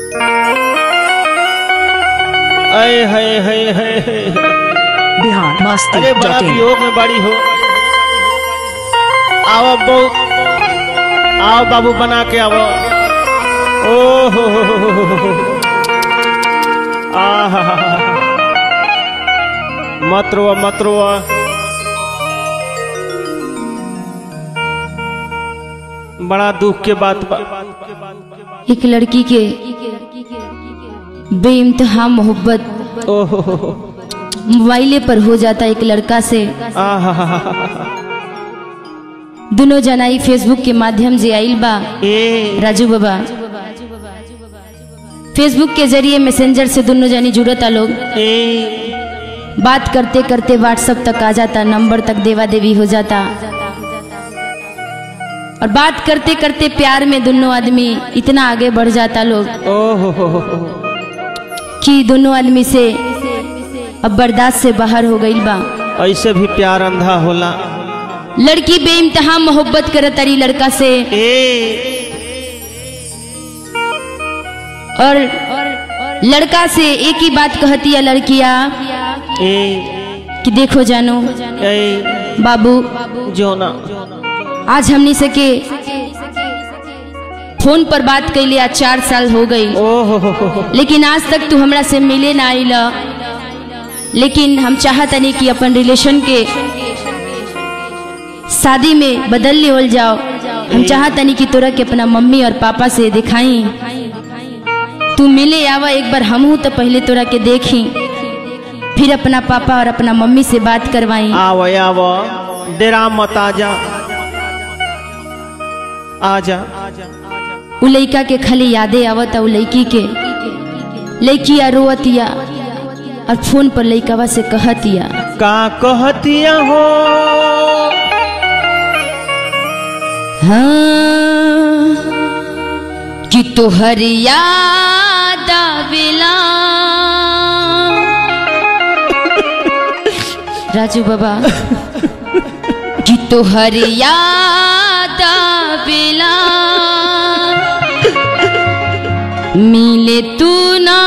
अय है है है है। बिहार मस्ती अरे बड़ा डॉट इन वियोग में बड़ी हो आओ बहु आओ बाबू बना के आओ ओ हो हो हो हो हो हो। आहा हा हा हा। मत रोआ मत रोआ बड़ा दुख के बात बा एक लड़की के बेइंतहा मोहब्बत ओ हो हो हो। मोबाइले पर हो जाता एक लड़का से आहा हा हा हा हा। दोनों जनाई फेसबुक के माध्यम से आइल बा ए राजू बाबा फेसबुक के जरिए मैसेंजर से दोनों जनी जुड़ता लोग ए बात करते करते व्हाट्सएप तक आ जाता नंबर तक देवा देवी हो जाता और बात करते करते प्यार में दोनों आदमी इतना आगे बढ़ जाता लोग ओ हो हो हो हो। कि दोनों आदमी से अब बर्दाश्त से बाहर हो गई बा ऐसे भी प्यार अंधा होला लड़की बेइंतहा मोहब्बत करत तारी लड़का से ए और लड़का से एक ही बात कहती है लड़किया ए कि देखो जानो ए बाबू जोना आज हमनी से के फोन पर बात कैले आज चार साल हो गई ओ हो हो हो हो। लेकिन आज तक तू हमरा से मिले ना आइल लेकिन हम चाहतनी कि अपन रिलेशन के शादी में बदल लेवल जाओ हम चाहतनी कि तोरा के अपना मम्मी और पापा से दिखाई तू मिले आवा एक बार हमहू तो पहले तोरा के देखी फिर अपना पापा और अपना मम्मी से बात करवाई आव आव डेरा मत आजा आजा उ लइका के खाली यादें आवत उ लड़की के लड़किया रोवतिया और फोन पर लइकावा से कहतिया का कहतिया हो हाँ कि तोहर याद आवेला राजू बाबा कि तोहर याद आवेला मिले तू ना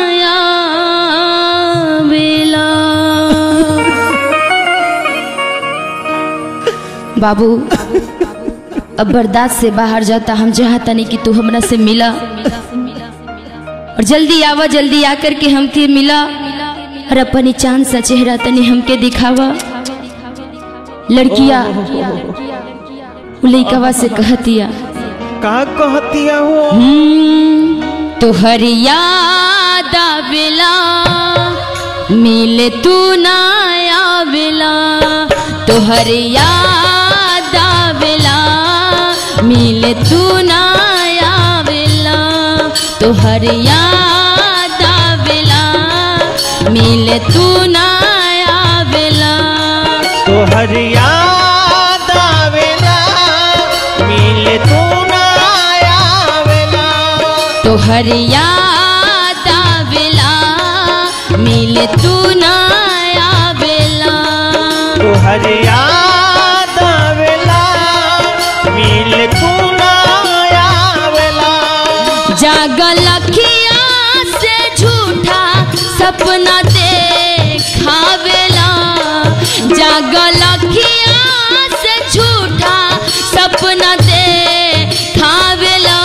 आवेला बाबू अब बर्दाश्त से बाहर जाता हम चाहता नहीं कि तू हमरा से मिला और जल्दी आवा जल्दी आकर के हमके मिला और अपनी चांद सा चेहरा तनी हमके दिखावा लड़किया उ लइकवा से कहतिया का कहतिया हो हम्म, तोहर याद आवेला मिले तू ना आवेला तोहर याद आवेला मिले तू ना आवेला तोहर याद आवेला मिले तू ना आवेला तोहर याद आवेला मिले तू ना आवेला तोहर याद आवेला मिले तू ना आवेला तोहर याद आवेला मिले तू ना आवेला जागल अखिया से झूठा सपना देखावेला जागल अखिया से झूठा सपना देखावेला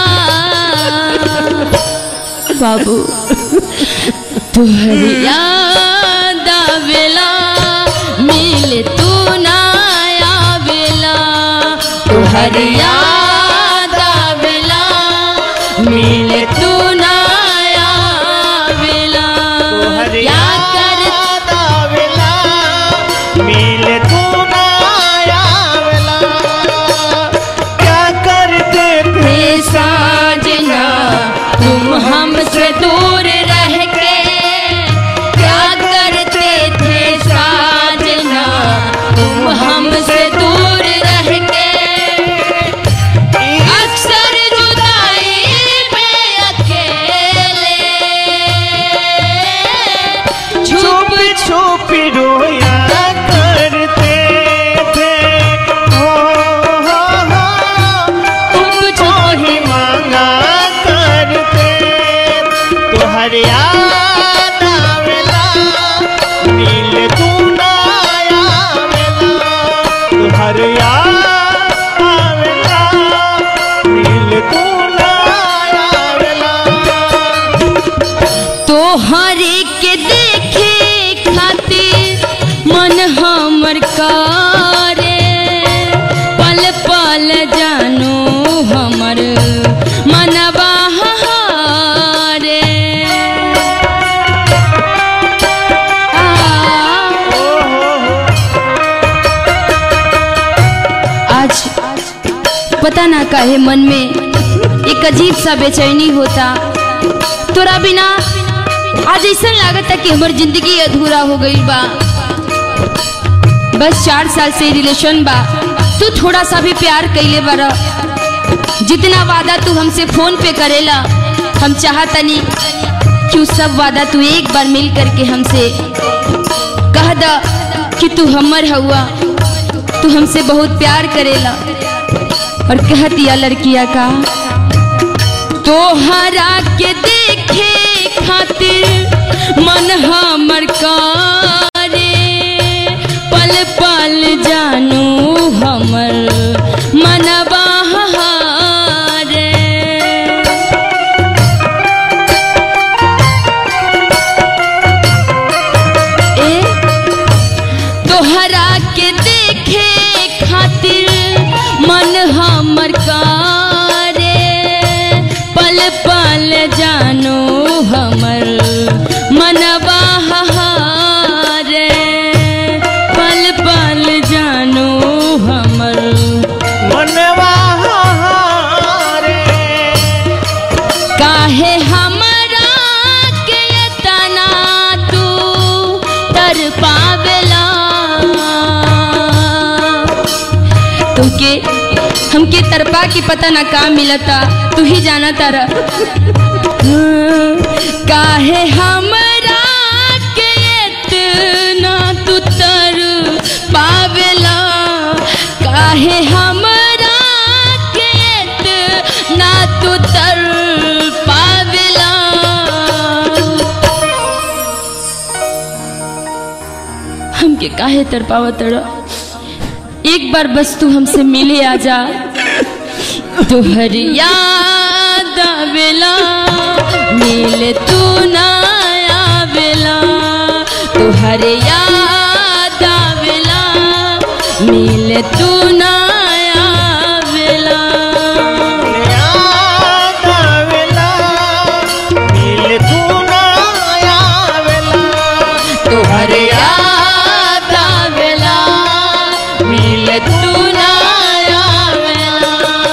बाबू तुहरी याद आवेला मिले तू ना आवेला तुहरी याद आवेला मिले तू ना आवेला तोहर या कर याद आवेला मिले तू ना आवेला क्या करते थे थे साजना तुम हमसे दूर रह के क्या करते थे साजना तुम हमसे दूर रह के अक्सर जुदाई में तोहर याद आवेला मिले तू ना आवेला तोहर याद आवेला मिले तू ना आवेला तोहरे के देखे खातिर मन हमर करे पल पल जानो हमर मनवा हारे आ, आज पता ना काहे मन में एक अजीब सा बेचैनी होता तोरा बिना आज ऐसा लागत कि हमर जिंदगी अधूरा हो गई बा बस चार साल से रिलेशन बा तू थोड़ा सा भी प्यार कैले बारा जितना वादा तू हमसे फोन पे करेला हम चाहतनी कि उ सब वादा तू एक बार मिल करके हमसे कह द कि तू हमर हुआ तू हमसे बहुत प्यार करेला और कह दिया लड़किया का तोहरा के देखे खातिर मन हमर करे पल पल जानू हमर मनवा हारे ए तोहरा के देखे खातिर मन हमर करे पल पल जानो हमर मनवा हारे पल पल जानो हमर मनवा हारे काहे हमरा के तना तू तर पावेला तुमके हमके तरपा की पता ना का मिलता तू ही जाना तारा काहे हमरा के इतना तू तर पावेला काहे हमरा के इतना तू तर पावेला हमके काहे तर पावत एक बार बस तू हमसे मिले आजा तोहर याद आवेला मिले तू ना आवेला तोहर याद आवेला मिले तू ना आवेला याद आवेला मिले तू ना आवेला तोहर याद आवेला मिले तू ना आवेला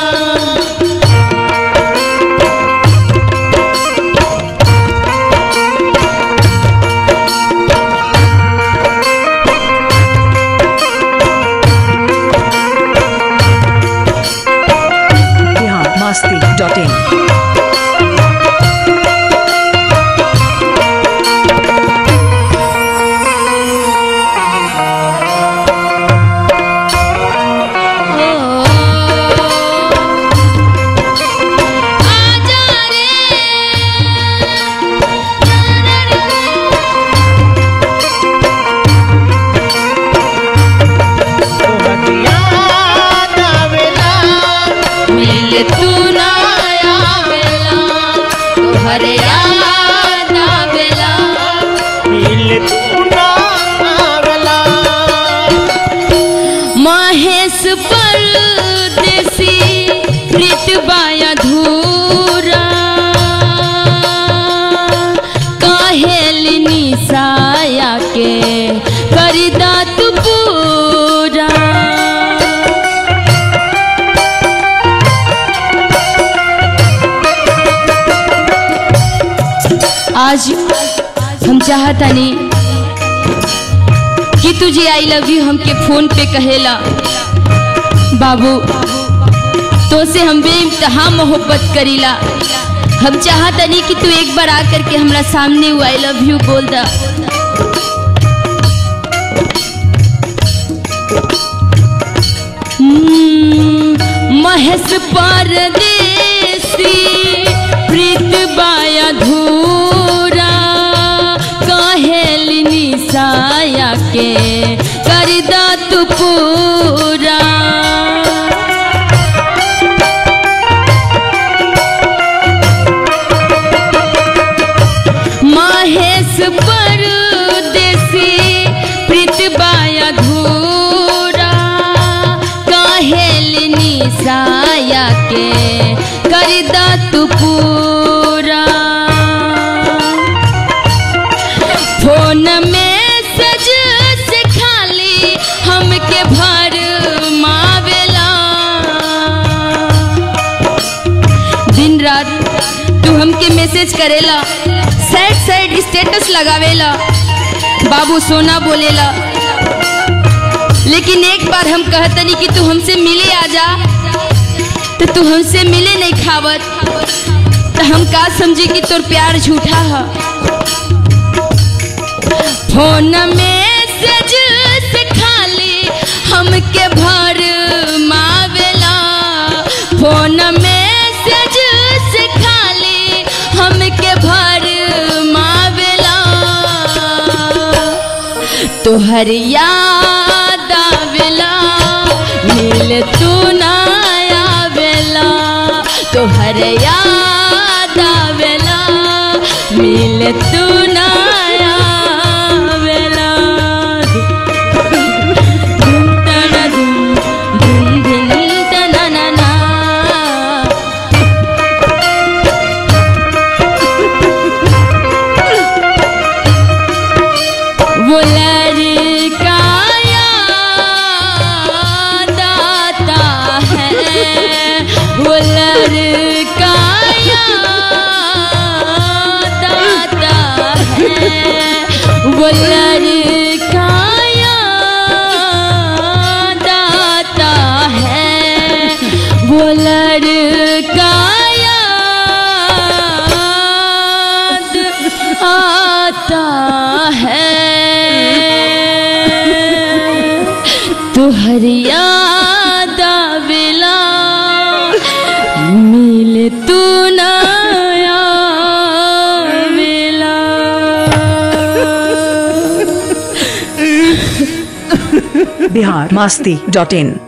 biharmasti.in आजा रे तोहर याद आवेला मिल तू ना आवेला तोहर याद आवेला मिले तू ना आवेला महेश परदेसी प्रीत बाया धूरा काहेली निसाया के करिदा तू पूरा आज हम चाहतानी कि तुझे आई लव यू हमके फोन पे कहेला बाबू तो से हम बेइंतहा मोहब्बत करीला हम चाहतनी कि तू एक बार आकर के हमरा सामने वो आई लव यू बोल दा हम्म, महेश परदेसी प्रीत बाया धूरा तू पूरा फोन में सज से खाली हमके भर मावेला दिन रात तू हमके मैसेज करेला सैड सैड स्टेटस लगावेला बाबू सोना बोलेला लेकिन एक बार हम कहतनी कि तू हमसे मिले आ जा तो तू हमसे मिले नहीं खावत तो हम का समझे कि तोर प्यार झूठा है फोन में सज से खाली हमके भर मावेला फोन में सज से खाली हमके भर मावेला तोहर याद आवेला मिल तू ना आवेला तोहर याद आवेला मिल तू ना आवेला धुम तना धुम, धुम धिन तना ना ना। वो लड़का याद आता है वो लड़का याद आता है वो लड़का याद आता है वो लड़का याद आता है तुहर याद आवेला मिल तू ना आवेला बिहार मस्ती डॉट इन